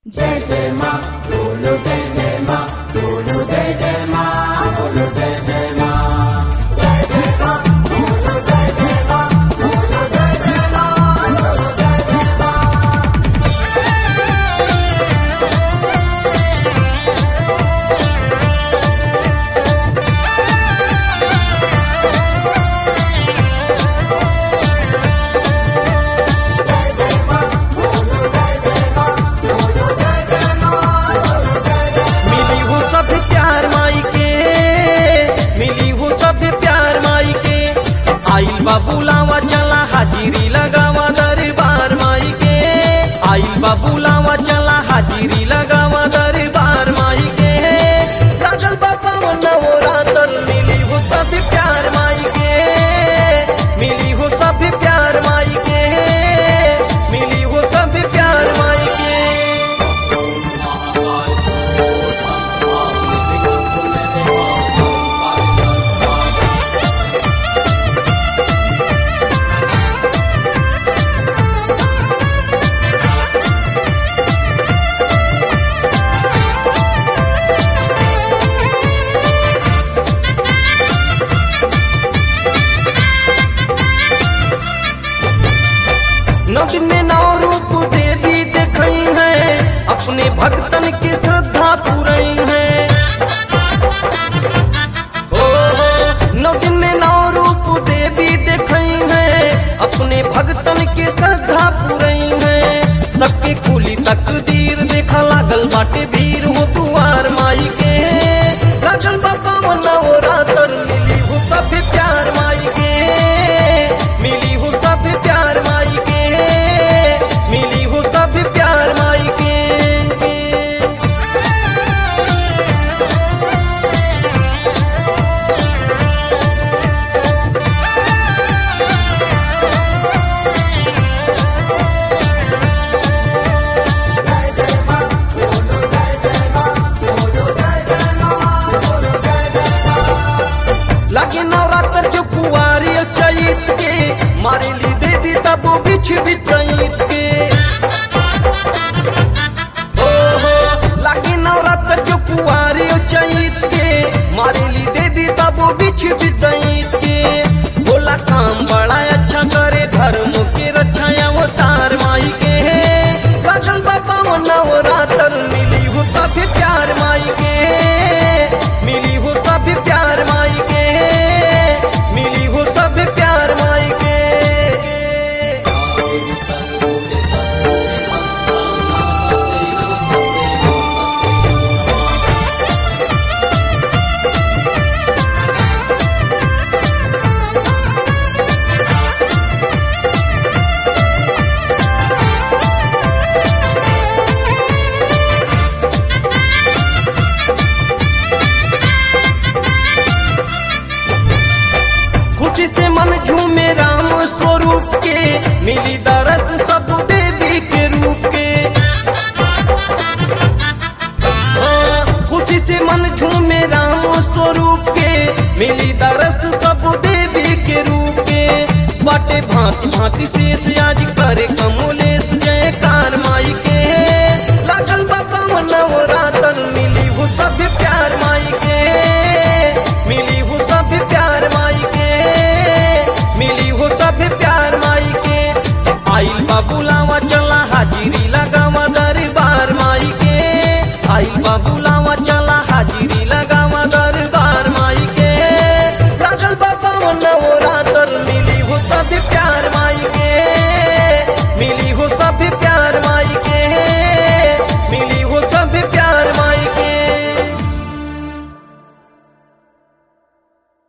जय जय माँ बोलो जय जय माँ बोलो जय जय माँ बोलो जय जय माँ मिली हो सब प्यार माई के मिली हो सब प्यार माई के आई बा बुलावा चला हाजिरी लगावा दरबार माई के आई बा बुलावा चला हाजिरी लगावा दरबार माई के काजल बाबा नवरात्र मिली हो सब प्यार माई के मिली हो सब प्यार माई के मिली हो सब प्यार माई के नदी में नौ रूप देवी देखई है अपने भक्तन की श्रद्धा पूरई है हो हो नदी में नौ रूप देवी देखई है अपने भक्तन की श्रद्धा पूरई है सबके खुली तकदीर देखा लागल बाटे भीड़ हो दुआर माई के लागल बाबा नवरात्र मिली हो सब प्यार माई के मिली हो सब प्यार माई के मिली हो सब प्यार माई के लगे नवरात्र जो कुआरी चैत के मारे ली देवी तब बिछ बिचैत के ओ हो लगे नवरात्र जो कुआरी चैत के मारे ली देवी तब बिछ बिचैत के बोला काम बड़ा अच्छा करे धर्म के रक्षा अवतार माई के राजन बाबा वो नवरात्र मिली हो सब प्यार माई के मिली हो सब प्यार माई के मिली हो सब प्यार माई के खुशी से मन झूमे राम स्वरूप के मिली दरस सब देवी के रूप के हाँ, खुशी से मन झूमे राम स्वरूप के मिली दरस सब देवी के रूप के बाटे भांति भांति शेष आज करे कमलेश जयकार माई के लागल बाबा नवरात्र मिली हो सब प्यार माई के मिली हो सब प्यार माई के मिली हो सब प्यार माई के आइल बा बुलावा चला हाजिरी लगावा दरबार माई के आइल बा बुलावा चला हाजिरी लगावा दरबार माई के लागल बाबा नवरात्र मिली हो सब प्यार माई के मिली हो सब प्यार